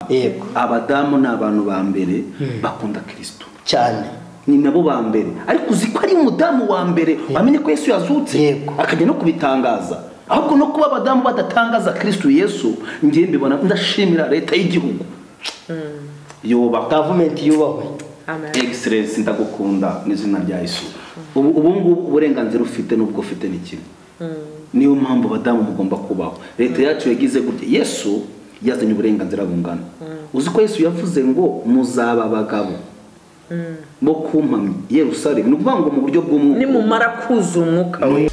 yego abadamu ni abantu ba mbere bakunda kirisito cyane ni nabo ba mbere ariko uzi ko ari umudamu wa mbere wamenye ko yesu yazutse Yego. akajya no kubitangaza ahubwo no kuba abadamu badatangaza kirisito yesu ngewe mbibona ndashimira leta y'igihugu yubaka gavumenti yubahwe egiserensi ndagukunda mu izina rya yesu ubu ubu ngubu uburenganzira ufite n'ubwo ufite ni kimwe niyo mpamvu abadamu mugomba kubaho leta yacu yagize gutya yesu yazanye uburenganzira bungana uzi ko yesu yavuze ngo muzaba abagabo bo ku mpamyi yerusalemu ni ukuvuga ngo mu buryo bw'umwuka nimumara kuza umwuka we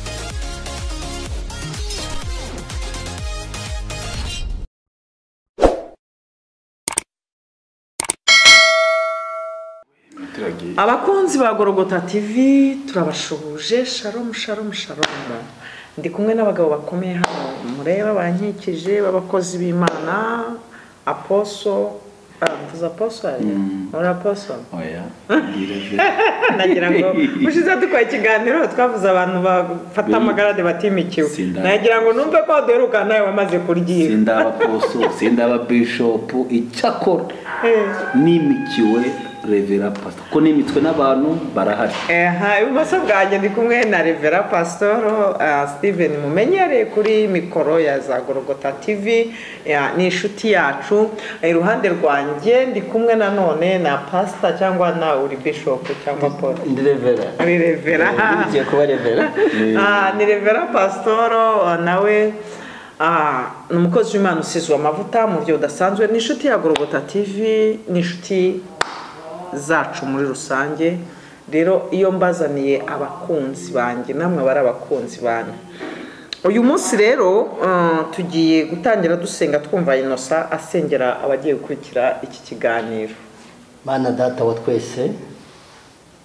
abakunzi ba gorogota tv turabashuhuje sharomu sharomu sharomu ndi kumwe n'abagabo bakomeye hano mureba bankikije b'abakozi b'imana aposo ah, mvuze aposo ariya muri aposo oya nagira ngo ushize dukora ikiganiro twavuze abantu bafata amagarade batimikiwe Sindaba. nagira ngo numve ko waduheruka nawe wamaze kuryira sindaba poso sindaba bishopu icyakora Eh. nimikiwe revera pasita ko nimitswe n'abantu barahari Aha, ibumoso bwanjye ndi kumwe na revera pasitoro steven mumenyereye kuri mikoro ya za gorogota tv eh, ni inshuti yacu Eh, iruhande rwanjye ndi kumwe nanone na pasita cyangwa na uri bishopu cyangwa paul ndi revera ni revera ugiye kuba revera Ah, ni revera pasitoro ah, nawe ah, ni umukozi w'imana usizwe amavuta mu buryo budasanzwe ni inshuti ya gorogota tv ni inshuti zacu muri rusange rero iyo mbazaniye abakunzi banjye namwe bari abakunzi banyu uyu munsi rero ah, tugiye gutangira dusenga twumva inosa asengera abagiye gukurikira iki kiganiro mana data wa twese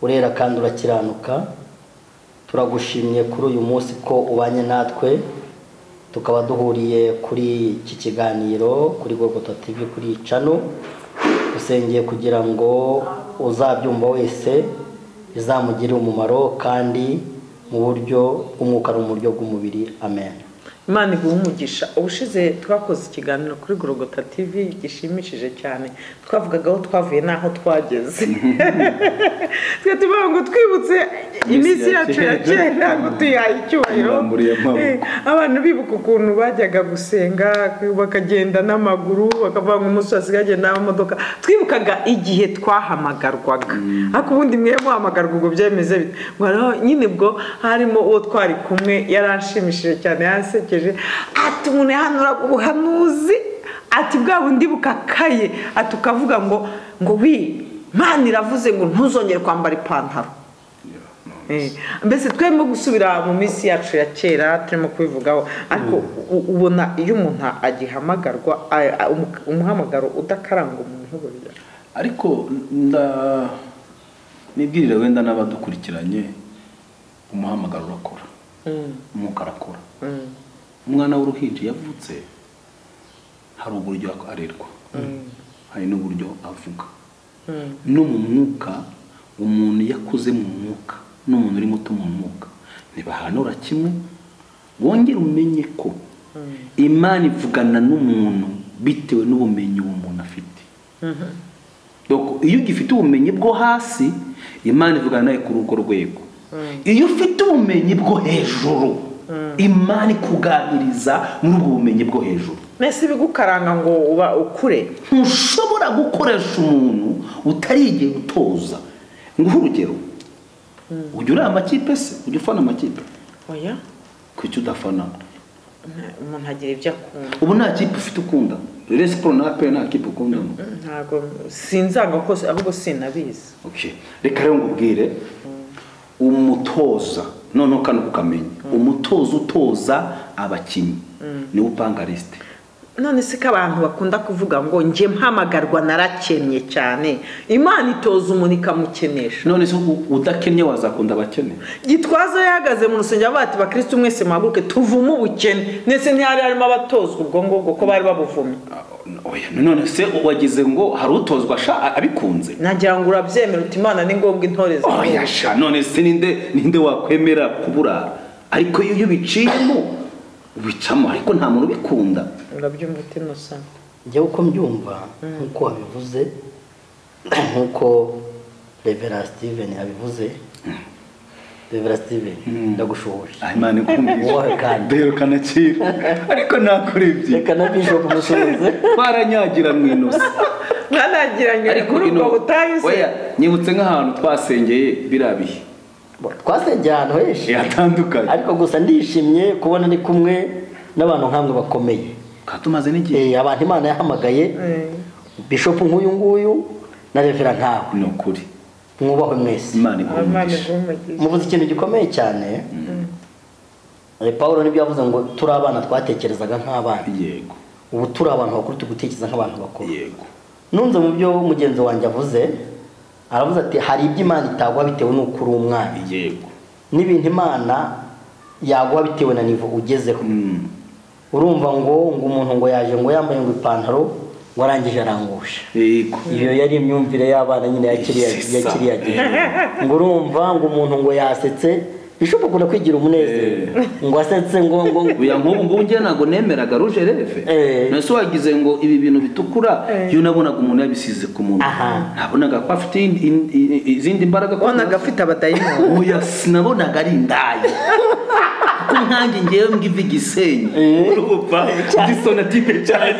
urera kandi urakiranuka turagushimye kuri uyu munsi ko ubanye natwe tukaba duhuriye kuri iki kiganiro kuri gogoto tv kuri cano dusengeye kugira ngo uzabyumva wese bizamugirire umumaro kandi mu buryo bw'umwuka no mu buryo bw'umubiri amen imana iguha umugisha ubushize twakoze ikiganiro kuri gorogota tv gishimishije cyane twavugaga aho twavuye n'aho twageze twe tuvuga ngo twibutse iminsi yacu ya kera ngo tuyihaye icyubahiro Amambure y'amaboko. Eh, abantu bibuka ukuntu bajyaga gusenga bakagenda n'amaguru bakavuga ngo umunsi wose bagenda n'amamodoka twibukaga igihe twahamagarwaga ariko ubundi mwe muhamagarwa ubwo byemeze bite ngo hariho nyine ubwo harimo uwo twari kumwe yaranshimishije cyane yansekeje ati umuntu yahanuraga ubuhanuzi ati bwa bundi bukakaye ati ukavuga ngo ngo wi Imana iravuze ngo ntuzongere kwambara ipantaro Eh, mbese twemo gusubira mu minsi yacu ya kera turimo kubivugaho ariko u- ubona iyo umuntu agihamagarwa a- a- umu- umuhamagaro udakaranga umuntu burya ariko nda nibwirire wenda n'abadukurikiranye umuhamagaro urakora umwuka arakora umwana w'uruhinja yavutse hari uburyo arerwa hari n'uburyo avuga no mu mwuka umuntu iyo akuze mu mwuka n'umuntu uri muto mu mwuka ntibahanura kimwe wongere umenye ko imana ivugana n'umuntu bitewe n'ubumenyi uwo muntu afite Doko, iyo ugifite ubumenyi bwo hasi imana ivugana nawe kuri urwo rwego iyo ufite ubumenyi bwo hejuru imana ikuganiriza muri ubwo bumenyi bwo hejuru mbese ibigukaranga ngo uba ukure ntushobora gukoresha umuntu utarigiye utoza nguhe urugero ujya ureba amakipe se ujya ufana amakipe oya kuki udafana umuntu agira ibyo akunda ubu nta kipe ufite ukunda rero siporo na aperi nta kipe ukundamo ntabwo sinzanga kose ahubwo sinabizi Okay. reka rero ngubwire umutoza noneho kandi ukamenya umutoza utoza abakinnyi niwe upanga lisite none se ko abantu bakunda kuvuga ngo njye mpamagarwa narakennye cyane imana itoza umuntu ikamukenesha none se u- udakennye wazakunda abakene gitwaza yahagaze mu rusengero avuga ati bakirisitu mwese muhaguruke tuvume ubukene ndetse ntihari harimo abatozwa ubwo ngubwo ko bari babuvumye Oya, none se wagize ngo hari utozwa sha a- abikunze nagira ngo urabyemera uti imana ni ngombwa intore zawe." oya sha none se ninde ninde wakwemera kuburara ariko iyo iyo ubiciyemo ubicamo ariko nta muntu ubikunda urabyumva uti innocent njyewe uko mbyumva nk'uko wabivuze nk'uko revera steven abivuze revera steven ndagushoboye aha imana ikomeye Wowe kandi. duherukana kera ariko nakora ibyi reka na bishop musubize twaranyagira mu inosi mwanagiranye kuri ubwo butayu se oya nyibutse nk'ahantu twasengeye biriya bihe twasengeye ahantu henshi yatandukanye ariko gusa ndishimye kubona ndi kumwe n'abantu nk'amwe bakomeye tukaba tumaze n'igihe Eh, abantu imana yahamagaye Eh, bishop nk'uyu nguyu na revera nkawe ni ukuri mwubahwe mwese imana Imana igumisha igumugishe. muvuze ikintu gikomeye cyane Eh, pawulo nibyo yavuze ngo turi abana twatekerezaga nk'abana yego ubu turi abantu bakuru turi gutekereza nk'abantu bakuru yego nunze mu byo mugenzi wanjye avuze aravuze ati hari ibyo imana itagwa bitewe n'uko uri umwana yego n'ibintu imana yaguha bitewe na nivo ugezeho Mm. urumva ngo ngo umuntu ngo yaje ngo yambaye ngo ipantaro ngo arangije arangusha yego iyo yari imyumvire y'abana nyine ya kiriya Sisa. ya kiriya gihe ngo urumva ngo umuntu ngo yasetse bishop ukunda kwigira umunezero ngo asetse ngo ngo ngo- uya nk'ubu ngubu njye ntabwo nemeraga ruje refe Eh. nase wagize ngo ibi bintu bitukura Eh. iyo nabonaga umuntu yabisize ku muntu Aha. nabonaga ko afite indi- in- i- i- izindi mbaraga ko- wabonaga afite abadayimoni oya sinabonaga ari indaya ko nkanjye ngewe ngiva igisenyi Eh. urumva disonatibe cyane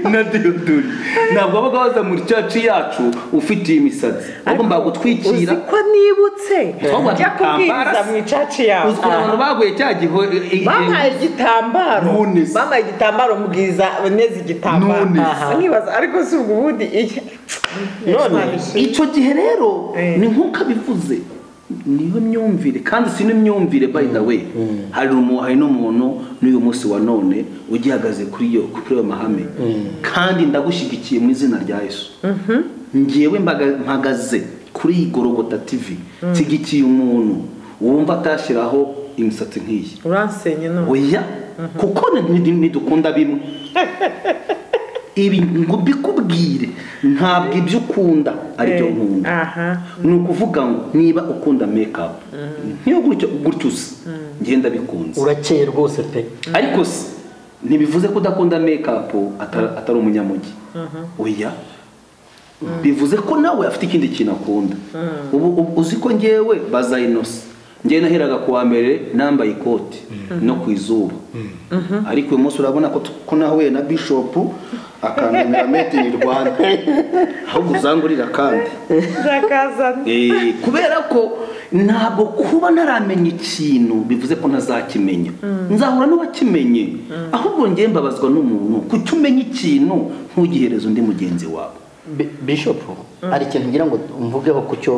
na diyodori ntabwo wabaga waza muri caci yacu ufite iyi misatsi wagombaga gutwikira uzi ko nibutse Twabona njya kubwiriza igitambara. mu icaci yawe uzi ukuntu abantu baguye cya gihe bampaye igitambaro None se. bampaye igitambaro mbwiza neza igitambaro None se. Aha. nkibaza ariko si ubwo ubundi iki none icyo gihe rero Eh. ni nk'uko abivuze niyo myumvire kandi si n'imyumvire by the way hari umu- hari n'umuntu n'uyu munsi wa none ugihagaze kuri iyo kuri ayo mahame kandi ndagushyigikiye mu izina rya yesu ngewe mbaga- mpagaze kuri iyi gorogota tv nshyigikiye umuntu wumva atashyiraho imisatsi nk'iyi uransenye none oya kuko ni- ni- ntidukunda bimwe ibi ngo mbikubwire ntabwo ibyo ukunda ari byo nkunda aha ni ukuvuga ngo niba ukunda mekapu niyo gutyo gutyo usa ngenda bikunze urakeye rwose pe ariko se ntibivuze ko udakunda mekapu ata- atari umunyamujyi oya bivuze ko nawe afite ikindi kintu akunda ubu ubu- uzi ko ngewe baza inosi ngewe naheraga ku wa mbere nambaye ikoti no ku izuba ariko uyu munsi urabona ko ko nahuye na bishopu akanamira made in rwanda ahubwo uzangurira kandi ndakazana Eh, kubera ko ntabwo kuba ntaramenya ikintu bivuze ko ntazakimenya nzahura n'uwakimenye ahubwo ngewe mbabazwa n'umuntu kuki umenya ikintu ntugihereze undi mugenzi wawe Bi- bishop hari ikintu ngira ngo mvugeho ku cyo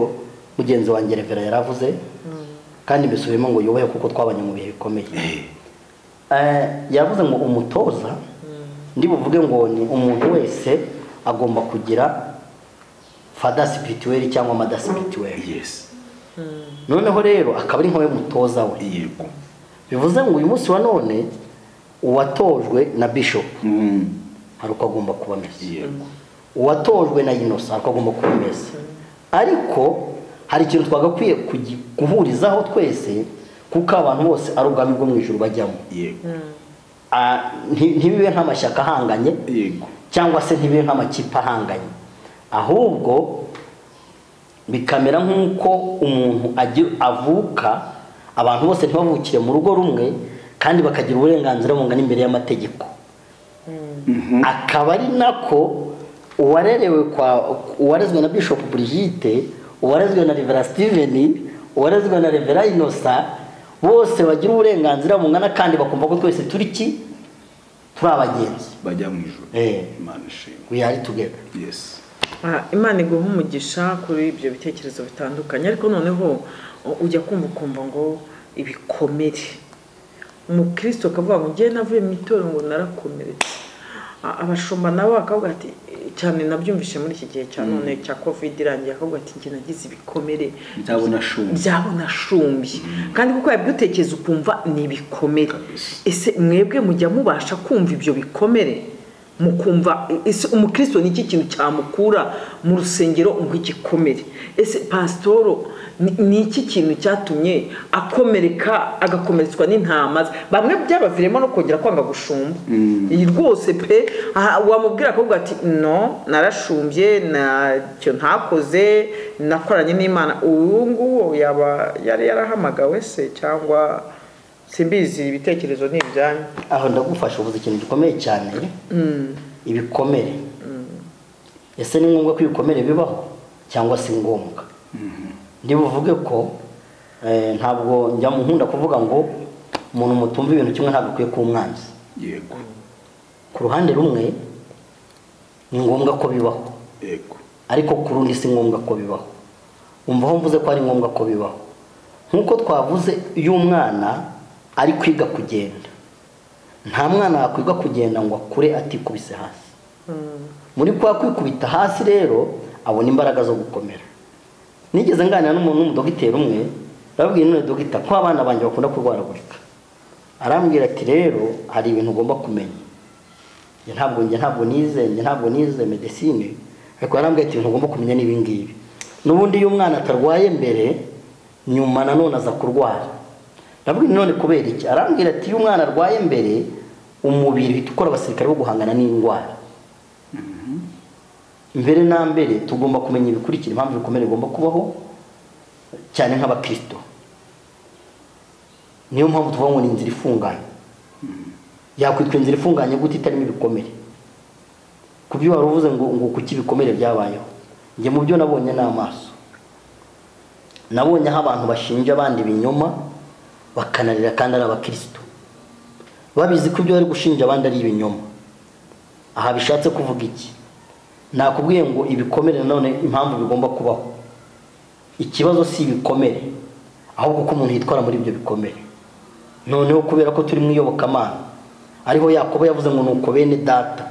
mugenzi wanjye revera yaravuze kandi mbisubiyemo ngo yubahe kuko twabanye mu bihe bikomeye Eh, yavuze ngo umutoza ndi buvuge ngo ni umuntu wese agomba kugira fada spirituel cyangwa mada spirituel yesi noneho rero akaba ari nkawe mutoza we yego bivuze ngo uyu munsi wa none uwatojwe na bishop Mm, hari uko agomba kuba ameze yego uwatojwe na inosa ariko agomba kuba ameze ariko hari ikintu twagakwiye kugi- guhurizaho twese kuko abantu bose ari ubwami bwo mu ijuru bajyamo yego Ah, nti- ntibibe nk'amashyaka ahanganye yego cyangwa se ntibibe nk'amakipe ahanganye ahubwo bikamera nk'uko umuntu agira avuka abantu bose ntibavukire mu rugo rumwe kandi bakagira uburenganzira bungana imbere y'amategeko akaba ari nako uwarerewe kwa uwarezwe na bishop Brigitte uwarezwe na Reverend Steven uwarezwe na Reverend Innocent bose bagira uburenganzira bungana kandi bakumva ko twese turi ki turi abagenzi bajya mu ijoro Eh. imana ishimwe we are together yesi Ah, imana iguha umugisha kuri ibyo bitekerezo bitandukanye ariko noneho u- ujya kumva ukumva ngo ibikomere umukristo akavuga ngo ngewe navuye mu itorero ngo narakomeretse A- abashumba nabo bakavuga ati "Eh, cyane nabyumvise muri iki gihe cya none cya covid irangiye akavuga ati njye nagize ibikomere ndabona shumbi byabona shumbye kandi kuko yabigutekereza ukumva ni ibikomere Kabisa. ese mwebwe mujya mubasha kumva ibyo bikomere mukumva ese umukristo ni iki kintu cyamukura mu rusengero nk'igikomere ese pasitoro ni- ni iki kintu cyatumye akomereka agakomeretswa n'intama ze? bamwe byabaviremo no kongera kwanga gushumba iyi rwose pe aha, wamubwira akavuga ati no narashumbye ntacyo ntakoze nakoranye n'imana ubu ngubu yaba yari yarahamagawe se cyangwa simbizi ibitekerezo ni ibyanyu aho ndagufasha uvuze ikintu gikomeye cyane ibikomere ese ni ngombwa ko ibikomere bibaho cyangwa si ngombwa ntibuvuge ko eh, ntabwo njya mu- nkunda kuvuga ngo umuntu mutumva ibintu kimwe ntabwo akwiye kuba umwanzi yego ku ruhande rumwe ni ngombwa ko bibaho yego ariko ku rundi si ngombwa ko bibaho umva aho mvuze ko ari ngombwa ko bibaho nk'uko twavuze iyo umwana ari kwiga kugenda nta mwana wakwiga kugenda ngo akure atikubise hasi muri kwa kwikubita hasi rero abona imbaraga zo gukomera nigeze nganira n'umuntu w'umudogiteri umwe arababwira none dogita ko abana banjye bakunda kurwaragurika arambwira ati rero hari ibintu ugomba kumenya njye ntabwo njye ntabwo nize njye ntabwo nize medesine ariko yarambwiye ati ntugomba kumenya n'ibi ngibi n'ubundi iyo umwana atarwaye mbere nyuma nanone aza kurwara ndavuga none kubera iki arambwira ati iyo umwana arwaye mbere umubiri uhita ukora abasirikare bo guhangana n'indwara mbere na mbere tugomba kumenya ibikurikira impamvu ibikomere bigomba kubaho cyane nk'abakristo niyo mpamvu tuvuga ngo ni inzira ifunganye yakwitwa inzira ifunganye gute itarimo ibikomere ku byo wari uvuze ngo ngo kuki ibikomere byabayeho njye mu byo nabonye n'amaso nabonye aho abantu bashinja abandi ibinyoma bakanarira kandi ari abakirisitu babizi ko ibyo bari gushinja abandi ari ibinyoma aha bishatse kuvuga iki nakubwiye ngo ibikomere nanone impamvu bigomba kubaho ikibazo si ibikomere ahubwo uko umuntu yitwara muri ibyo bikomere noneho kubera ko turi mu iyobokamana ariho yakobo yavuze ngo nuko bene data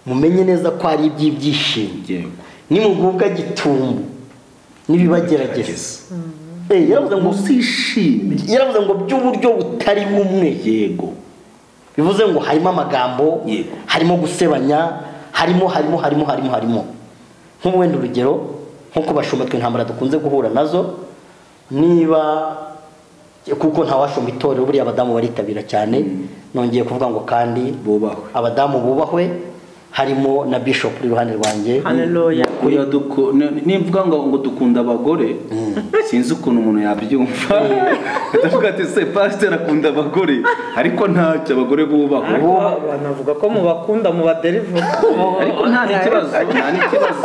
mumenye neza ko ari iby'ibyishimo yego nimugubwa gitumbu nibibagerageza Gerageza. Eh, yaravuze ngo uzishime yaravuze ngo by'uburyo butari bumwe yego bivuze ngo harimo amagambo Yego. harimo gusebanya harimo harimo harimo harimo harimo nk'ubu wenda urugero nk'uko bashumba twe intambara dukunze guhura nazo niba kuko ntawashumba itorero buriya abadamu baritabira cyane nongeye kuvuga ngo kandi bubahwe abadamu bubahwe harimo na bishop uri iruhande rwanjye haleluya Oya, duku- ni- nimvuga ngo ngo dukunda abagore sinzi ukuntu umuntu yabyumva ndavuga ati se pasiteri akunda abagore ariko ntacyo abagore bubahwe ariko banavuga ko mubakunda mubaderivura ariko nta n'ikibazo nta n'ikibazo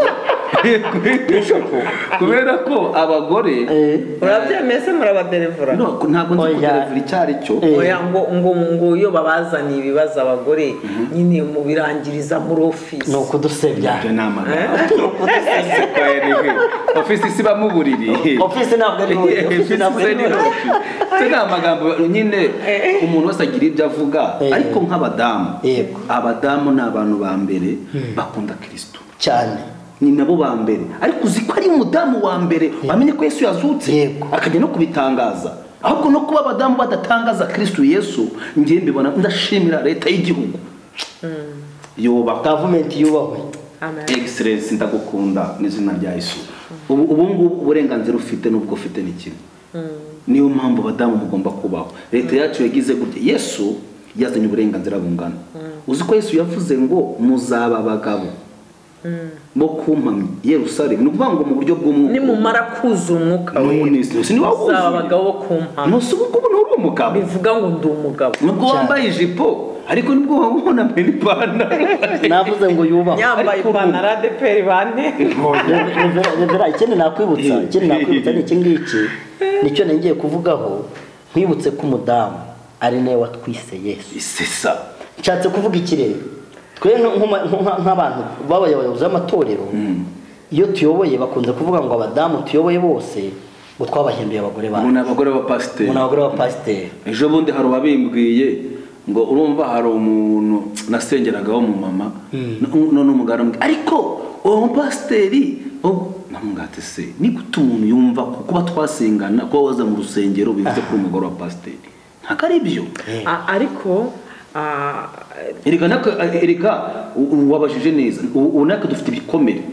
kubera ko abagore Eh, urabyemeye se murabaderivura No, ntabwo nzi Oya. kugerageza icyo ari cyo Eh. oya ngo ngo ngo iyo babazaniye ibibazo abagore nyine mubirangiriza muri ofisi ni ukudusebya ibyo ni amagambo Oya, ni he? ofisi si bamwe uburiri ofisi ntabwo ari wowe ofisi ntabwo ari wowe se ni amagambo nyine umuntu wese agira ibyo avuga Eh. ariko nk'abadamu Yego. abadamu ni abantu ba mbere bakunda kirisitu cyane ni nabo ba mbere ariko uzi ko ari umudamu wa mbere wamenye ko yesu yazutse Yego. akajya no kubitangaza ahubwo no kuba abadamu badatangaza kirisitu yesu ngiye mbibona ndashimira leta y'igihugu yubaka gavumenti yubahwe amen egiserensi ndagukunda n'izina rya yesu ubu ubu ngubu uburenganzira ufite n'ubwo ufite ni kimwe niyo mpamvu abadamu mugomba kubaho leta yacu yagize gutya yesu yazanye uburenganzira bungana uzi ko yesu yavuze ngo muzaba abagabo bo ku mpamyi yerusalemu ni ukuvuga ngo mu buryo bw'umwuka nimumara kuza umwuka we n'umunisi ni wowe uzaba abagabo wuzuye bo ku mpamvu ntusi ubu ngubu nturi umugabo bivuga ngo ndi umugabo nubwo wambaye ijipo ariko nibwo waba ubonamye n'ipantaro navuze ngo yubahwe yambaye Ariko ubu- ipantaro ya adeperi bane Rev- Rev- ikindi nakwibutsa Eh, ikindi nakwibutsa ni iki ngiki nicyo nagiye kuvugaho nkwibutse ko umudamu ari nawe watwise yesu sisa nshatse kuvuga iki rero twe nk- nk'uma- nk- nk'abantu babaye abayobozi b'amatorero iyo tuyoboye bakunze kuvuga ngo abadamu tuyoboye bose ngo twabahembiye abagore ubu bacu ni abagore b'abapasiteri ngo ni abagore b'abapasiteri ejo bundi hari uwabimbwiye ngo urumva hari umuntu nasengeraga w'umumama none umugabo aramubwira ariko uwo mupasiteri namugati se ni gute umuntu yumva ko kuba twasengana kuba waza mu rusengero bivuze ko uri umugore wa pasiteri ntabwo ari byo A- ariko ah, ereka natwe- ereka u- u- wabajije neza ubu ubu natwe dufite ibikomere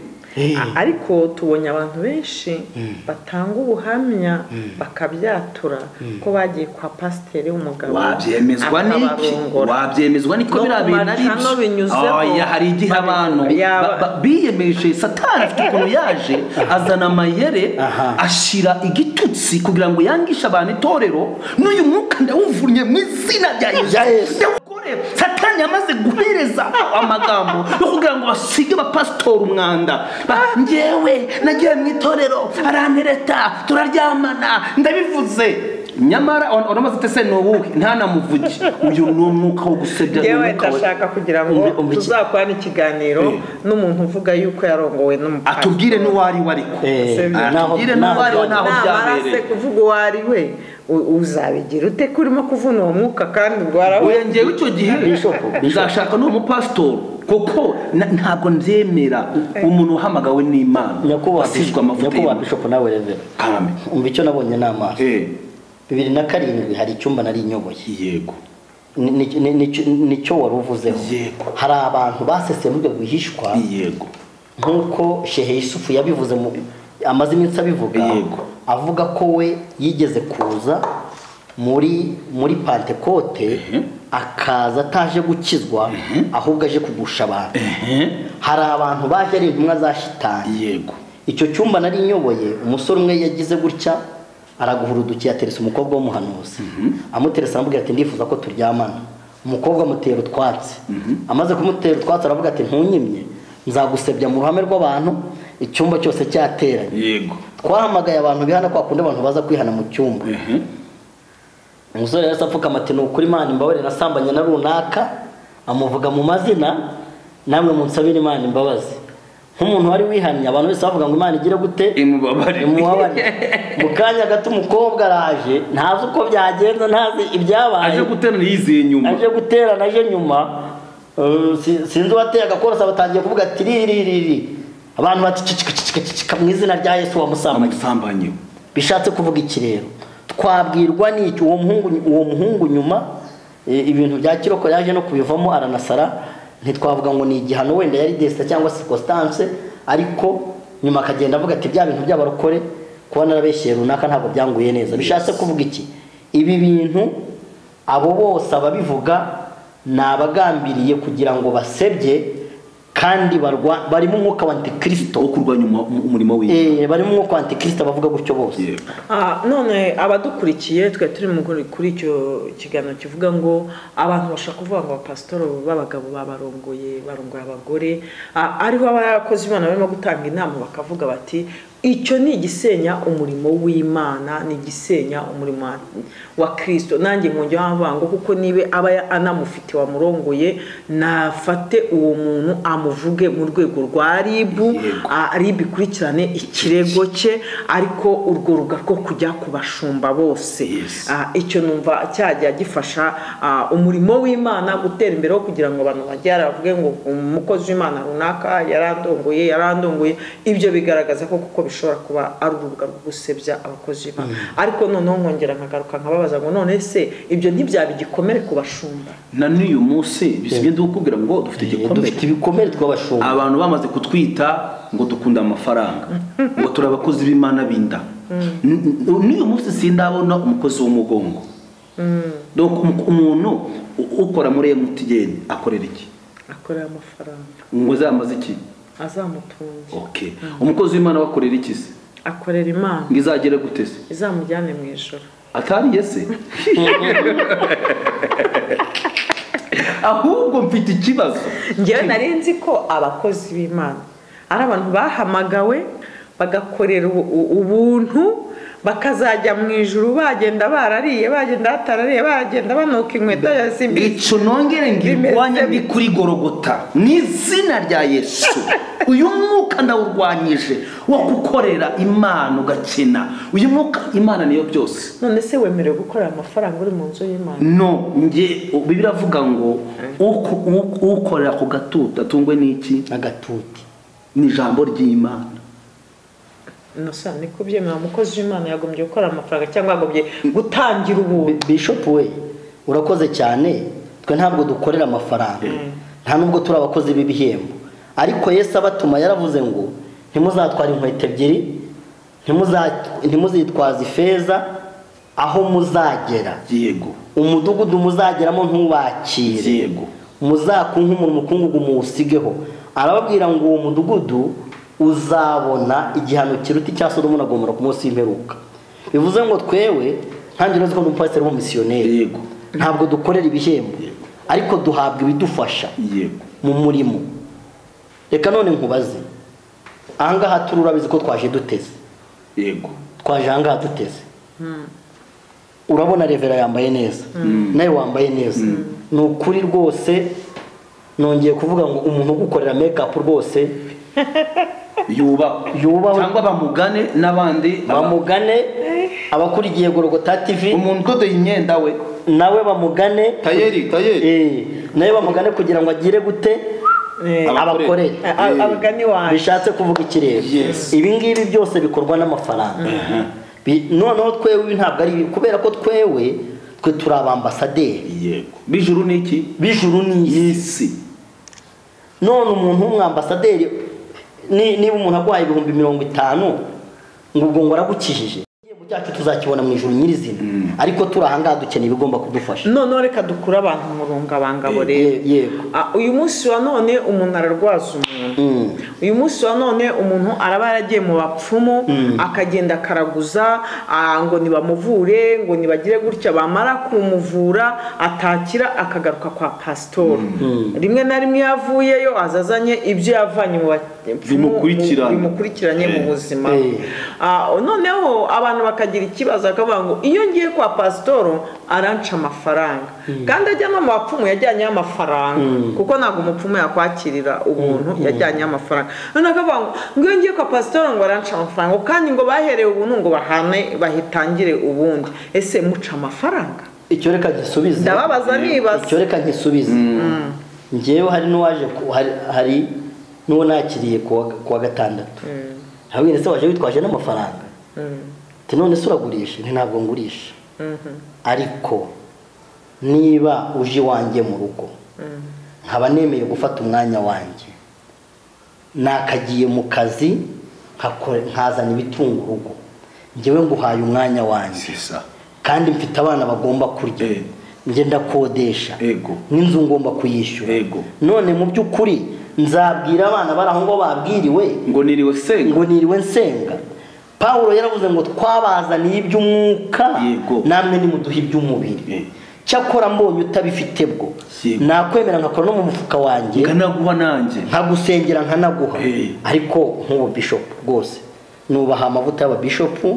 ariko tubonye abantu benshi batanga ubuhamya bakabyatura ko bagiye kwa pasiteri w'umugabo wabyemezwa n'iki akabarongora. wabyemezwa n'iki ko No biriya bintu ari kumacano binyuzeho, Oya, hari igihe babi- abantu yaba- ba- ba- biyemeje satani afite ukuntu yaje azana amayere Aha. ashira igitutsi kugira ngo yangishe abantu itorero n'uyu mwuka ndawuvunye mu izina rya Rya Yesu. ndawukore satani yamaze guhereza amagambo yo kugira ngo basige abapasitori umwanda Ba- njyewe nagiye mu itorero arantereta turaryamana ndabivuze nyamara uramaze utese ni uwuhe ntanamuvuge uyu ni umwuka wo gusebya ni yewe umwuka we- ndashaka kugira ngo Umve- umve iki- tuzakorane ikiganiro Eh. n'umuntu uvuga yuko yarongowe n'umupasiteri atubwire n'uwari we ariko Eh, Sebyo. naho- Atugire naho n'uwari we, byanjye. naho namara byabereye. se kuvuga uwo ari we u- uzabigira ute ko urimo kuvuna uwo mwuka kandi bwarawe oya ngewe icyo gihe Bishop, Bishop. nzashaka n'uwo mupasitori kuko na- ntabwo nzemera umuntu uhamagawe n'imana nyakubahwa asizwe Bishop- amavuta nyakubahwa y'imana. bishop nawe revera kame umva icyo nabonye n'amaso Eh, bibiri na karindwi hari icyumba nari nyoboye yego Ni- ni- ni- ni- nicyo wari uvuzeho Yego. hari abantu baseseye muri ibyo bihishwa yego nk'uko shehe yusufu yabivuze mu amaze iminsi abivuga Yego. avuga ko we yigeze kuza muri muri pantekote akaza ataje gukizwa ahubwo aje kugusha abantu hari abantu baje ari intumwa za shitani yego icyo cyumba nari nyoboye umusore umwe yagize gutya araguhurudukiye ateresa umukobwa w'umuhanuzi amuteresa aramubwira ati ndifuza ko turyamana umukobwa amutera utwatsi amaze kumutera utwatsi aravuga ati ntunyimye nzagusebya mu ruhame rw'abantu icyumba cyose cyateranye yego twahamagaye abantu bihana kwa kundi abantu baza kwihana mu cyumba Mhm. umusore yahise apfukama ati ni ukuri imana imbabarire nasambanye na runaka amuvuga mu mazina namwe munsabire imana imbabazi nk'umuntu wari wihannye abantu bose bavuga ngo imana igire gute imubabarire imubabarire mu kanya gato umukobwa araje ntazi uko byagenze ntazi ibyabaye aje guterana yizeye nyuma aje guterana aje nyuma eh, si- sinzi uwateye agakorosa batangiye kuvuga ati riririri abantu bacicikacicikacicika mu izina rya yesu wamusambanye amusambanye bishatse kuvuga iki rero twabwirwa n'iki uwo muhungu uwo muhungu nyuma e, ibintu bya kiroko yaje no kubivamo aranasara ntitwavuga ngo ni igihano wenda yari desita cyangwa circumstance ariko nyuma akagenda avuga ati bya bintu by'abarokore kuba narabeshyeye runaka ntabwo byanguye neza bishatse kuvuga iki ibi bintu abo bose ababivuga ni abagambiriye kugira ngo basebye kandi barwa- barimo umwuka wa antikirisito wo kurwanya umu- umu- umurimo we Eh, barimo umwuka wa antikirisito abavuga gutyo bose yego Ah, none abadukurikiye twe turi mu kuri kuri icyo kiganiro kivuga ngo abantu bashaka kuvuga ngo abapasitoro b'abagabo babarongoye barongoye abagore Ah, ariho abakozi b'imana barimo gutanga inama bakavuga bati icyo ni igisenya umurimo w'imana ni igisenya umurimo wa- wa kirisito nanjye nkongeraho avuga ngo kuko niba aba ya- anamufite wamurongoye nafate uwo muntu amuvuge mu rwego rwa ribu Yego. Ah, ari bikurikirane ikirego cye ariko urwo ruga rwo kujya ku bashumba bose Yes. Ah, icyo numva cyajya gifasha ah, umurimo w'imana gutera imbere wo kugira ngo abantu bajye baravuge ngo umukozi w'imana runaka yarandongoye yarandongoye ibyo bigaragaza ko kuko bishobora kuba ari urubuga rwo gusebya abakozi b'imana ariko noneho nkongera nkagaruka nkababaza ngo none se ibyo ntibyaba igikomere ku bashumba na n'uyu munsi bisibye ndikubwira ngo dufite igikomere dufite ibikomere tw'abashumba abantu bamaze kutwita ngo dukunda amafaranga ngo turi abakozi b'imana b'inda N- n- n'uyu munsi sindabona umukozi w'umugongo Donc, um- umuntu u- ukora muri emutiyeni akorera iki akorera amafaranga ngo zamaze iki azamutunge okay umukozi w'imana we akorera iki se akorera imana ngo izagere gute se izamujyane mu ijoro atariye se ahubwo mfite ikibazo njyewe nari nzi ko abakozi b'imana ari abantu bahamagawe bagakorera ubu- u- ubuntu bakazajya mu ijuru bagenda barariye bagenda batarariye bagenda banuka inkweto yazimbitse icyo nongere ngira Bimeze urwanya ndi bite? kuri gorogota mu izina rya yesu uyu mwuka ndawurwanyije wo gukorera imana ugakena uyu mwuka imana niyo byose none se wemerewe gukorera amafaranga uri mu nzu y'imana no nge bibiri avuga ngo uku- uku- ukorera ku gatuta atungwe n'iki n'agatuti ni ijambo ry'imana nasa ni kubyemera umukozi w'imana yagombye gukorera amafaranga cyangwa yagombye gutangira ubuntu bishop we urakoze cyane twe ntabwo dukorera amafaranga nta nubwo turi abakozi b'ibihembo ariko yesu abatuma yaravuze ngo ntimuzatware inkweto ebyiri ntimuza- ntimuzitwaze ifeza aho muzagera yego umudugudu muzageramo ntubakire yego muzakunke umuntu umukungugu muwusigeho arababwira ngo uwo mudugudu uzabona igihano kiruta icya sodomu na gomora ku munsi w'imperuka bivuze ngo twewe ntange urazi ko n'umupasiteri w'umusiyoneri yego ntabwo dukorera ibihembo ariko duhabwa ibidufasha yego mu murimo reka none nkubaze ahangaha turi urabizi ko twaje duteze yego twaje ahangaha duteze urabona revera yambaye neza nawe wambaye neza ni ukuri rwose nongeye kuvuga ngo umuntu ugukorera mekapu rwose yubahwe Yubahwe. cyangwa bamugane n'abandi bamugane abakurikiye gorogota tv umuntu udodoye imyenda we nawe bamugane tayeri tayeri Eh, nawe bamugane kugira ngo agire gute abakorere Abakorere. A- abagani wanjye bishatse kuvuga ikirere Yes. ibi ngibi byose bikorwa n'amafaranga Bi- noneho twewe ntabwo ari ibi- kubera ko twewe twe turi abambasaderi yego bijuru ni iki b'ijuru n'isi y'isi none umuntu w'umwambasaderi ni- niba umuntu aguhaye ibihumbi mirongo itanu ngo ubwo ngo aragukijije igihembo cyacu tuzakibona mu ijuru nyirizina ariko turi ahangaha dukeneye ibigomba kudufasha noneho reka dukure abantu mu rungabangabo rero Ye- yego Ah, uyu munsi wa none umuntu ararwaza umuntu Mm. uyu munsi wa none umuntu araba yaragiye mu bapfumu akagenda akaraguza ah, ngo nibamuvure ngo nibagire gutya bamara kumuvura atakira akagaruka kwa pasitora rimwe na rimwe iyo avuyeyo azazanye ibyo yavanye mu bapfumu Bimukurikirana. mu- bimukurikiranye mu Eh. buzima Eh. Ah, noneho abantu bakagira ikibazo bakavuga ngo iyo ngiye kwa pasitoro aranca amafaranga kandi ajya no mu bapfumu yajyanyeho amafaranga kuko ntabwo umupfumu yakwakirira ubuntu yajyanyeho amafaranga noneho akavuga ngo ngo iyo ngiye kwa pasitoro ngo aranca amafaranga ngo kandi ngo bahereye ubuntu ngo bahane bahitangire ubundi ese muca amafaranga icyo reka gisubize ndababaza nibaza icyo reka nkisubize njyewe hari n'uwaje ku- hari- hari n'uwo nakiriye ku wa- ku wa gatandatu ntabwo se waje witwaje n'amafaranga ati none se uragurisha nti ntabwo ngurisha ariko niba uje iwanjye mu rugo nkaba nemeye gufata umwanya wanjye nakagiye mu kazi nkakore- nkazana ibitunga urugo njyewe nguhaye umwanya wanjye sisa kandi mfite abana bagomba kurya Eh. njye ndakodesha Ego. n'inzu ngomba kuyishyura Ego. none mu by'ukuri nzabwira abana bari aho ngo babwiriwe ngo niriwe senga ngo niriwe nsenga pawulo yaravuze ngo twabazaniye iby'umwuka Yego. namwe nimuduhe iby'umubiri Eh. cyakora mbonye utabifite bwo Yego. nakwemera nkakora no mu mufuka wanjye nkanaguha nanjye nkagusengera nkanaguha Eh. ariko nk'ubu bishopu rwose nubaha amavuta y'ababishopu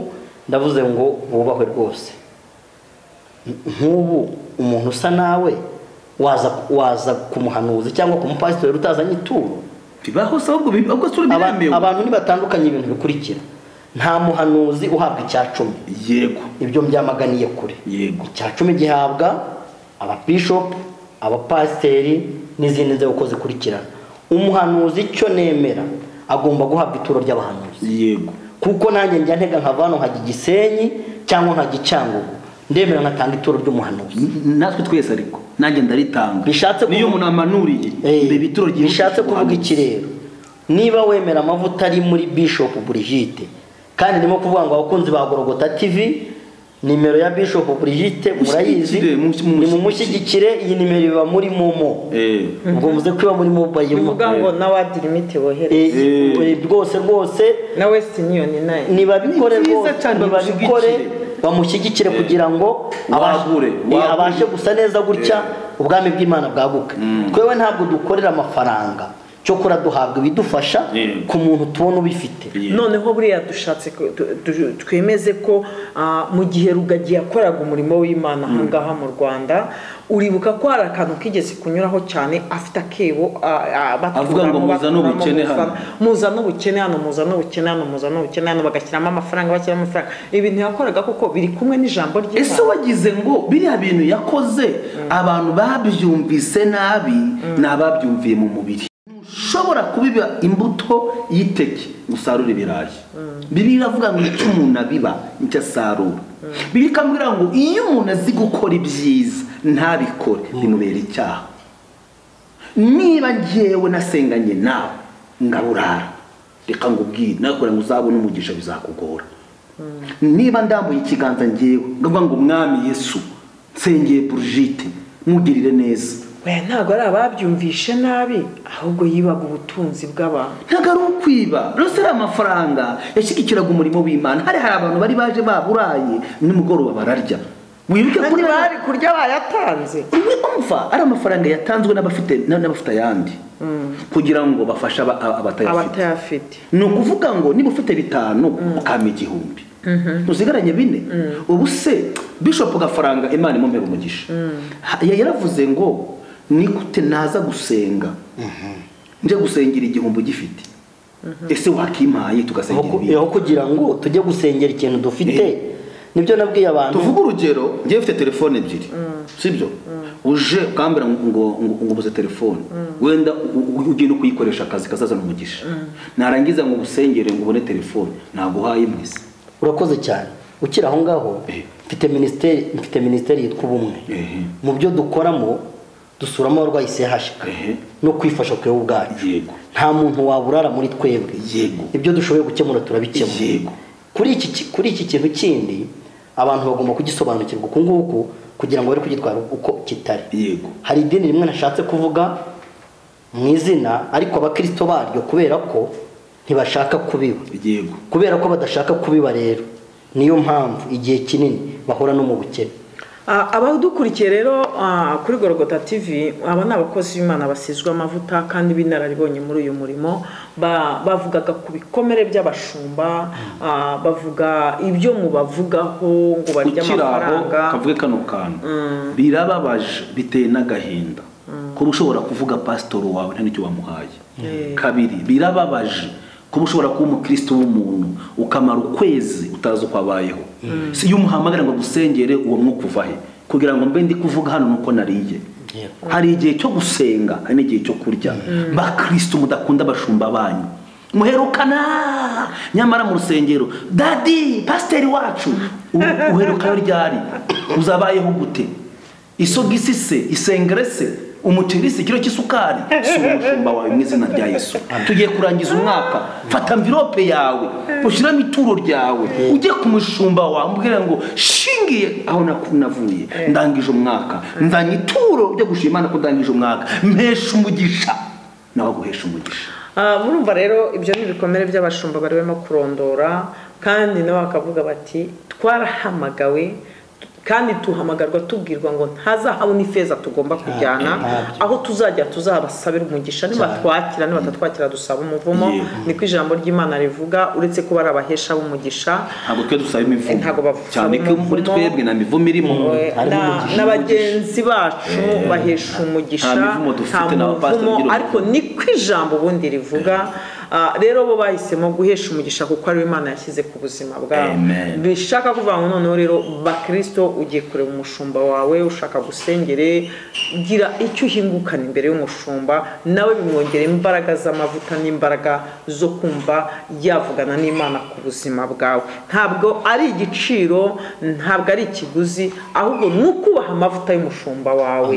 ndavuze ngo bubahwe rwose Nk- nk'ubu umuntu usa nawe waza waza kumuhanuza cyangwa kumupasitori utazanye ituro bibaho se ahubwo bibi- ahubwo sura Aba- biremewe abantu ntibatandukanye ibintu bikurikira nta muhanuzi uhabwa icya cumi yego ibyo byamaganiye kure yego icya cumi gihabwa ababishopu abapasiteri n'izindi nzego uko zikurikirana umuhanuzi icyo nemera agomba guhabwa ituro ry'abahanuzi yego kuko nanjye njya ntega nkava hano nkajya igisenyi cyangwa nkajya icyangugu ndemera nkatanga ituro ry'umuhanuzi N- natwe twese ariko nanjye ndaritanga Bishatse niyo kuvuga- umuntu amanuriye Eh, mbeba ituro ryihutisha bishatse kuvuga ubuhanuzi. ikirero niba wemera amavuta ari muri bishop burigite kandi ndimo kuvuga ngo abakunzi ba gorogota tv nimero ya bishop burigite murayizi Mushyigikire, mus- ni mumushyigikire mushyigikire. iyi nimero iba muri momo Eh, ubwo muze ko iba muri mobayiro bivuga ngo nawe adirimite bohereze Eh, eh, rwose rwose na wesitini yoni nayo nibabikore Ni byiza rwose cyane nibabikore bamushyigikire. bamushyigikire kugira ngo abashe- Wagure, eh, wagure. abashe gusa neza gutya ubwami bw'imana bwaguke twewe ntabwo dukorera amafaranga cyokora duhabwa ibidufasha Yego. ku muntu tubona ubifite Yeah. noneho buriya dushatse ko- tu- tu- twemeze ko ah, mu gihe rugagi yakoraga umurimo w'imana ahangaha mu rwanda uribuka ko hari akantu kigeze kunyuraho cyane afite akebo ah, ah, baturamo, Avuga ngo muza baturamo, n'ubukene muza- hano. muza n'ubukene hano muza n'ubukene hano muza n'ubukene hano bagashyiramo amafaranga bashyiramo amafaranga ibintu yakoraga kuko biri kumwe n'ijambo ese ry'imana wagize ngo biriya bintu yakoze abantu babyumvise nabi ni ababyumviye mu mubiri ntushobora kubiba imbuto y'iteke musarura ibirayi bibiliya iravuga ngo icyo umuntu abiba nicyo asarura bibiliya ikambwira ngo iyo umuntu azi gukora ibyiza ntabikore bimubera icyaha niba ngewe nasenganye nawe ngaburara reka ngo ubwire nakora ngo uzabone umugisha bizakugora niba ndambuye ikiganza ngewe ndavuga ngo mwami yesu nsengeye burujite mugirire neza we ntabwo ari ababyumvishe nabi ahubwo yibaga ubutunzi bw'abantu ntabwo ari ukwiba rero ari amafaranga yashyigikiraga umurimo w'imana hari hari abantu bari baje baburaye nimugoroba bararya wibuke kandi bari kurya bayatanze umva ari amafaranga yatanzwe n'abafite n'abafite ayandi kugira ngo bafashe aba- aba- abatayafite abatayafite ni ukuvuga ngo niba ufite bitanu ukama igihumbi ntuzigaranye bine ubu se bishopu gafaranga imana imumera umugisha Ha- ya- yaravuze ngo ni gute naza gusenga nje gusengera igihumbi ugifite ese wakimpaye tugasengera Aho ku- ibindi aho kugira ngo tujye gusengera ikintu dufite nibyo nabwiye abantu tuvuge urugero ngewe ufite telefone ebyiri sibyo uje ukambwira ngo ngo ngo ubuze telefone wenda u- u- ugenda ukuyikoresha akazi kazazana umugisha narangiza ngo usengere ngo ubone telefone naguhaye imwe se urakoze cyane ukiri aho ngaho Eh. mfite minisiteri mfite minisiteri yitwa ubumwe Ehe. mu byo dukoramo dusuramo abarwayi sehashika Ehe. no kwifasha twewe ubwacu Yego. nta muntu waburara muri twebwe Yego. ibyo dushoboye gukemura turabikemura Yego. kuri iki ki- kuri iki kintu kindi abantu bagomba kugisobanukirwa uku nguku kugira ngo bari kugitwara uko kitari yego hari idini rimwe nashatse kuvuga mu izina ariko abakristo baryo kubera ko ntibashaka kubiba yego kubera ko badashaka kubiba rero niyo mpamvu igihe kinini bahura no mu bukene Ah, abadukurikiye rero ah, kuri gorogota tv aba ni abakozi b'imana basizwe amavuta kandi b'inararibonye muri uyu murimo Ba- bavugaga ku bikomere by'abashumba ah, bavuga ibyo mubavugaho ngo barye ukiri aho amafaranga kavuge kano kantu birababaje biteye n'agahinda kuba ushobora kuvuga pasitoro wawe nta n'icyo wamuhaye kabiri birababaje kuba ushobora kuba umukristo w'umuntu ukamara ukwezi utazi uko abayeho si iyo umuhamagara ngo gusengere uwo mwuka uva he kugira ngo mbe ndi kuvuga hano nuko nariye hari igihe cyo gusenga hari n'igihe cyo kurya bakristo mudakunda abashumba banyu muherukana nyamara mu rusengero dadi pasiteri wacu u- uherukana ryari uzabayeho gute isogisi se isengere se umuceri se ikiro cy'isukari si umushumba wawe mu izina rya yesu tugiye kurangiza umwaka fata mvirope yawe ushyiramo ituro ryawe ujye ku mushumba wawe umubwire ngo shingiye aho naku- navuye ndangije umwaka nzanye ituro ryo gushima Imana ko ndangije umwaka mpesha umugisha nawe aguhesha umugisha Ah, murumva rero ibyo ni ibikomere by'abashumba barimo kurondora kandi nabo bakavuga bati twarahamagawe kandi tuhamagarwa tubwirwa ngo ntazahabu n'ifeza tugomba kujyana ntabyo. aho tuzajya tuzabasabira umugisha nibatwakira nibatatwakira dusaba umuvumo Yego. niko ijambo ry'imana rivuga uretse ko bari abahesha b'umugisha ntabwo twe dusaba imivumo Ntabwo bavusaba cyane ko muri umuvumo. twebwe nta mivumo irimo We- harimo na- umugisha. na bagenzi bacu bahesha umugisha nta mivumo dufite, nta nta bapasiteri muvumo, ugira ariko ni ko ijambo ubundi rivuga Ah, rero bo bahisemo guhesha umugisha kuko ariwe imana yashyize ku buzima bwabo Amen. bishaka kuvuga ngo noneho rero bakristo ugiye kureba umushumba wawe ushaka gusengere gira icyo uhingukana imbere y'umushumba nawe bimwongera imbaraga z'amavuta n'imbaraga zo kumva yavugana n'imana ku buzima bwawe ntabwo ari igiciro ntabwo ari ikiguzi ahubwo ni ukubaha amavuta y'umushumba wawe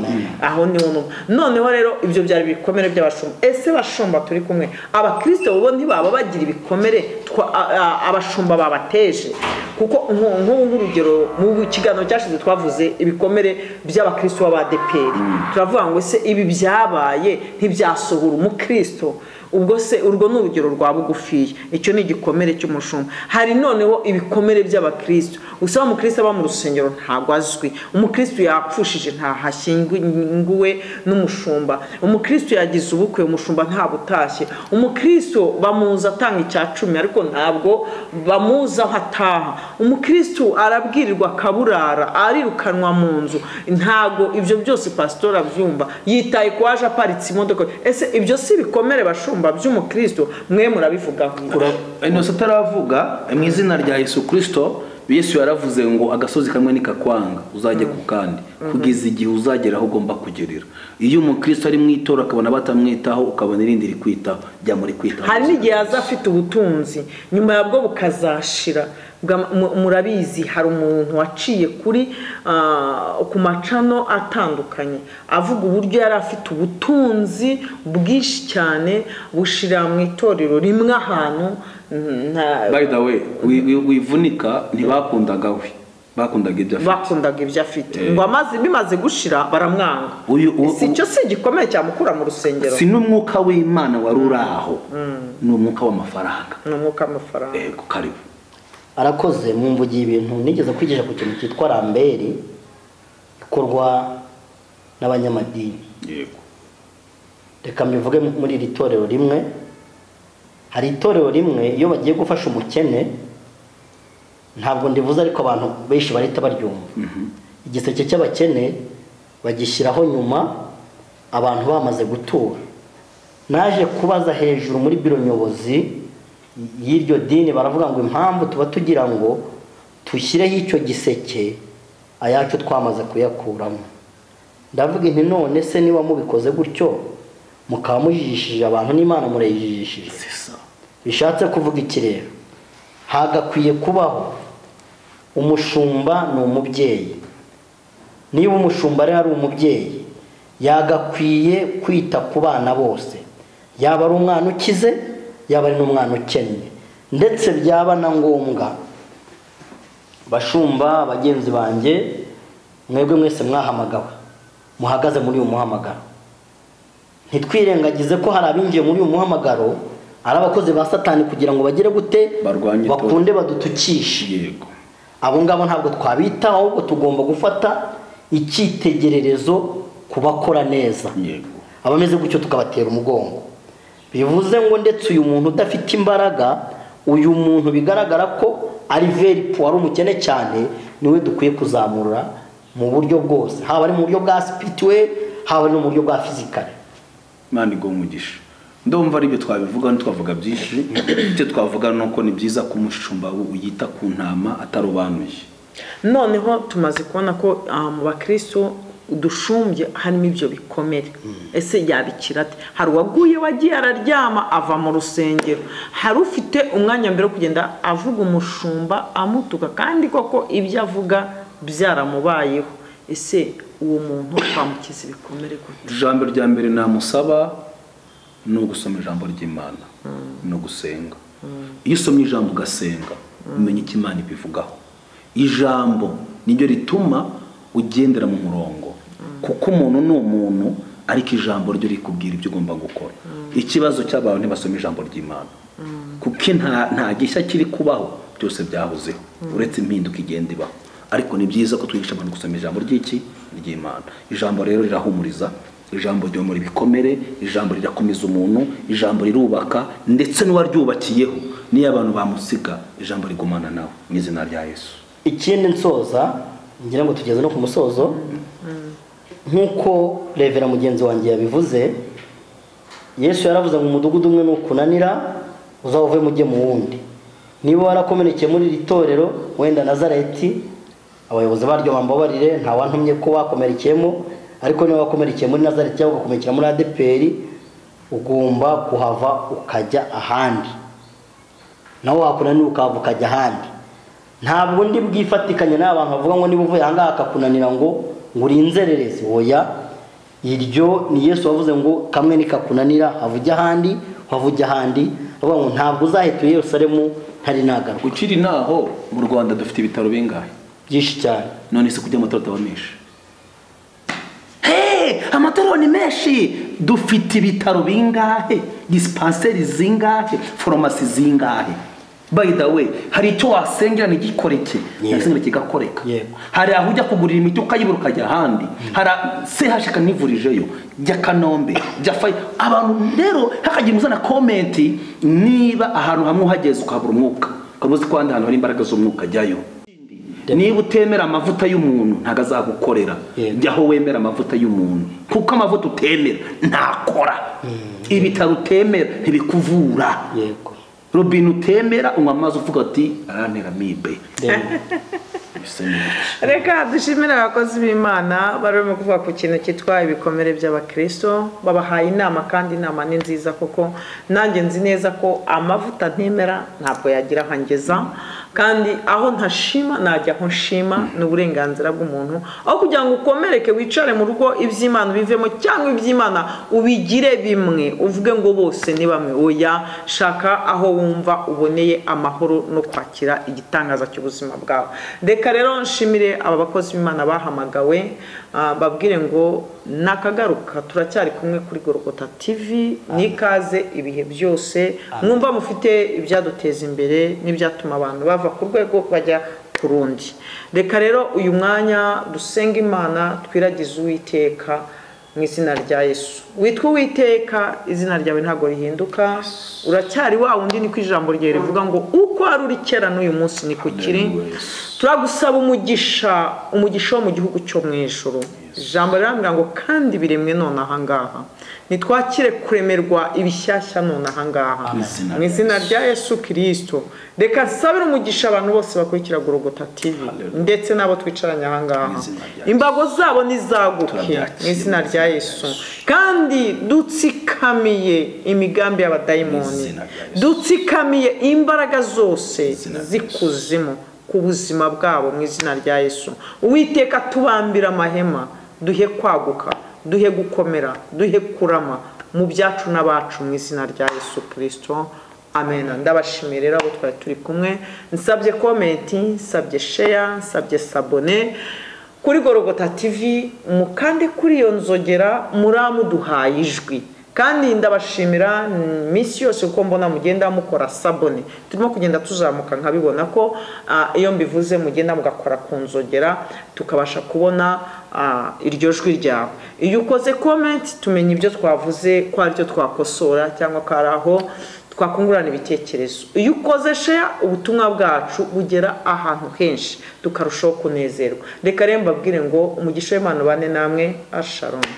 aho niho numva noneho rero ibyo byari ibikomere by'abashumba ese bashumba turi kumwe abakristo bo ntibaba bagira ibikomere twa- a- a- abashumba babateje kuko nku- nk'ubu nk'urugero mu kiganiro cyashize twavuze ibikomere by'abakristo b'abadeperi turavuga ngo ese ibi byabaye ntibyasohora umukristo ubwo se urwo ni urugero rwa bugufiya icyo ni igikomere cy'umushumba hari noneho ibikomere by'abakristo usaba umukristo aba mu rusengero ntabwo azwi umukristo yapfushije ntahashyinguwe n'umushumba umukristo yagize ubukwe umushumba ntabwo utashye umukristo bamuzi atanga icya cumi ariko ntabwo bamuzi aho ataha umukristo arabwirirwa akaburara arirukanwa mu nzu ntabwo ibyo byose pasitori abyumva yitaye ku waje aparitse imodoka ese ibyo si ibikomere bashumba by'umukristo mwe murabivugaho intoki ataravuga mu izina rya yesu kirisito yesu yaravuze ngo agasozi kamwe nikakwanga uzajye ku kandi kugeza igihe uzagera aho ugomba kugerera iyo umukristo ari mu itora akabona batamwitaho ukabona irindi rikwitaho jya muri kwitaho hari n'igihe yaza afite ubutunzi nyuma yabwo bukazashira bwa- mu- murabizi hari umuntu waciye kuri ah, ku macano atandukanye avuga uburyo yari afite ubutunzi bwinshi cyane bushira mu itorero rimwe ahantu nta- by the way wi- wi- wivunika ntibakundaga we bakundaga ibyo afite bakundaga ibyo afite Eh. ngo amazi bimaze gushira baramwanga Uyu- u- si cyo si igikomeye cyamukura mu rusengero si n'umwuka w'imana wari uri aho ni umwuka w'amafaranga ni umwuka w'amafaranga yego karibu arakoze mu mvugiye ibintu nigeze kwigisha ku kintu cyitwa ramberi ikorwa n'abanyamadini yego reka mbivuge muri iri torero rimwe hari itorero rimwe iyo bagiye gufasha umukene ntabwo ndivuze ariko abantu benshi bahita baryumva igiseke cy'abakene bagishyiraho nyuma abantu bamaze gutura naje kubaza hejuru muri biro nyobozi y'iryo dini baravuga ngo impamvu tuba tugira ngo dushyireho icyo giseke ayacu twamaze kuyakuramo ndavuga inti none se niba mubikoze gutyo mukaba mujijishije abantu n'imana murayijijishije sisa bishatse kuvuga iki rero hagakwiye kubaho umushumba ni umubyeyi niba umushumba rero ari umubyeyi yagakwiye kwita ku bana bose yaba ari umwana ukize yaba ari n'umwana ukennye ndetse byaba na ngombwa bashumba bagenzi banjye mwebwe mwese mwahamagawe muhagaze muri uyu muhamagaro ntitwirengagize ko hari abinjiye muri uyu muhamagaro ari abakozi ba satani kugira ngo bagere gute Barwanye itorero. bakunde badutukishe yego abo ngabo ntabwo twabitaho ahubwo tugomba gufata icyitegererezo kubakora neza yego abameze gutyo tukabatera umugongo bivuze ngo ndetse uyu muntu udafite imbaraga uyu muntu bigaragara ko ari veri puwari umukene cyane niwe dukwiye kuzamura mu buryo bwose haba ari mu buryo bwa sipirituweri haba ari no mu buryo bwa fizikare imana iguha umugisha ndumva aribyo twabivuga ntitwavuga byinshi icyo twavuga ni uko ni byiza ko umushumba we uyita ku ntama atarobanuye noneho tumaze kubona ko ah, mu bakristo dushumbye harimo ibyo bikomere ese yabikira ate hari uwaguye wagiye araryama ava mu rusengero hari ufite umwanya mbere wo kugenda avuga umushumba amutuka kandi koko ibyo avuga byaramubayeho ese uwo muntu twamukiza ibikomere gute ijambo rya mbere namusaba ni ugusoma ijambo ry'imana ni ugusenga iyo usomye ijambo ugasenga umenya icyo imana ibivugaho ijambo niryo rituma ugendera mu murongo kuko umuntu ni umuntu ariko ijambo ryo rikubwira ibyo ugomba gukora ikibazo cy'abantu ntibasoma ijambo ry'imana kuko nta nta gishya kiri kubaho byose byahozeho uretse impinduka igenda ibaho ariko ni byiza ko twigisha abantu gusoma ijambo ry'iki ry'imana ijambo rero rirahumuriza ijambo ryomora ibikomere ijambo rirakomeza umuntu ijambo rirubaka ndetse n'uwaryubakiyeho n'iyo abantu bamusiga ijambo rigumana nawe mu izina rya yesu ikindi nsoza ngira ngo tugeze no ku musozo nk'uko revera mugenzi wanjye yabivuze yesu yaravuze ngo umudugudu umwe nukunanira uzawuvemo ujye mu wundi niba warakomerekeye muri iri torero wenda nazareti abayobozi baryo bambabarire nta wantumye ko wakomerekeyemo ariko niba wakomerekeye muri nazareti cyangwa ugakomerekera muri adeperi ugomba kuhava ukajya ahandi nawe wakunanira ukahava ukajya ahandi ntabwo ndi bwifatikanye n'aba bantu bavuga ngo niba uvuye ahangaha akakunanira ngo ngo uri inzererezi oya iryo ni yesu wavuze ngo kamwe nikakunanira hava ujya ahandi hava ujya ahandi bavuga ngo ntabwo uzahita i yerusalemu ntari nagaruka ukiri naho mu rwanda dufite ibitaro bingahe byinshi cyane none se kujya amatora ataba menshi Hey, amatora ni menshi dufite ibitaro bingahe disipanseri zingahe foromasi zingahe by the way hari icyo wasengera ntigikoreke Yego. wasengera kigakoreka Yego. hari aho ujya kugurira imiti ukayibura ukajya ahandi hari sehashika nivurijeyo jya kanombe jya fayi abantu rero hakagira umuzana komenti niba ahantu hamwe uhageze ukahabura umwuka ukaba uzi ko ahandi hantu hari imbaraga z'umwuka jyayo niba utemera amavuta y'umuntu ntabwo azagukorera Yego. jya aho wemera amavuta y'umuntu kuko amavuta utemera ntakora ibitaro utemera ntibikuvura yego robine utemera unywa amazi uvuga ati arantera mibe Then bisa neza reka dushimire abakozi b'imana bari barimo kuvuga ku kintu cyitwa ibikomere by'abakristo babahaye inama kandi inama ni nziza kuko nanjye nzi neza ko amavuta ntemera ntabwo yagira ahangeza kandi aho ntashima najya aho nshima ni uburenganzira bw'umuntu aho kugira ngo ukomereke wicare mu rugo iby'imana ubivemo cyangwa iby'imana ubigire bimwe uvuge ngo bose ni bamwe oya shaka aho wumva uboneye amahoro no kwakira igitangaza cy'ubuzima bwawe reka rero nshimire aba bakozi b'imana bahamagawe ah, babwire ngo nakagaruka turacyari kumwe kuri gorogota tv ni ikaze ibihe byose mwumva mufite ibyaduteza imbere n'ibyatuma abantu bava ku rwego bajya ku rundi reka rero uyu mwanya dusenga imana twiragize uwiteka mu izina rya yesu witwa uwiteka izina ryawe ntabwo rihinduka uracyari wa wundi niko ijambo ryawe rivuga ngo uko wari uri kera n'uyu munsi niko kiri turagusaba umugisha umugisha wo mu gihugu cyo mu ijoro ijambo riravuga ngo kandi biremwe none ahangaha ntitwakire kuremerwa ibishyashya none ahangaha Amen. mu izina rya yesu kirisito reka nsabire umugisha abantu bose bakurikira gorogota tv Hallelujah. ndetse n'abo twicaranye ahangaha Mu izina rya imbago zabo nizaguke Turabyakira mu izina mu izina rya rya yesu Yesu. kandi dutsikamiye Mu imigambi y'abadayimoni izina rya Yesu. dutsikamiye imbaraga zose izina rya z'ikuzimu ku buzima bwabo mu izina rya yesu uwiteka tubambira amahema duhe kwaguka duhe gukomera duhe kurama mu byacu n'abacu mu izina rya yesu kirisito amena ndabashimiye rero abo twari turi kumwe nsabye komenti nsabye sheya nsabye sabone kuri gorogota tv mukande kuri iyo nzogera muramuduhaye ijwi kandi ndabashimira mm, minsi yose kuko mbona mugenda mukora sabone turimo kugenda tuzamuka nkabibona ko ah, iyo mbivuze mugenda mugakora ku nzogera tukabasha kubona ah, iryo jwi ryawe iyo ukoze komenti tumenya ibyo twavuze ko ari byo twakosora cyangwa ko ari aho twakungurana ibitekerezo iyo ukoze sheya ubutumwa bwacu bugera ahantu henshi tukarushaho kunezerwa reka rero mbabwire ngo umugisha w'imana ubane namwe asharomu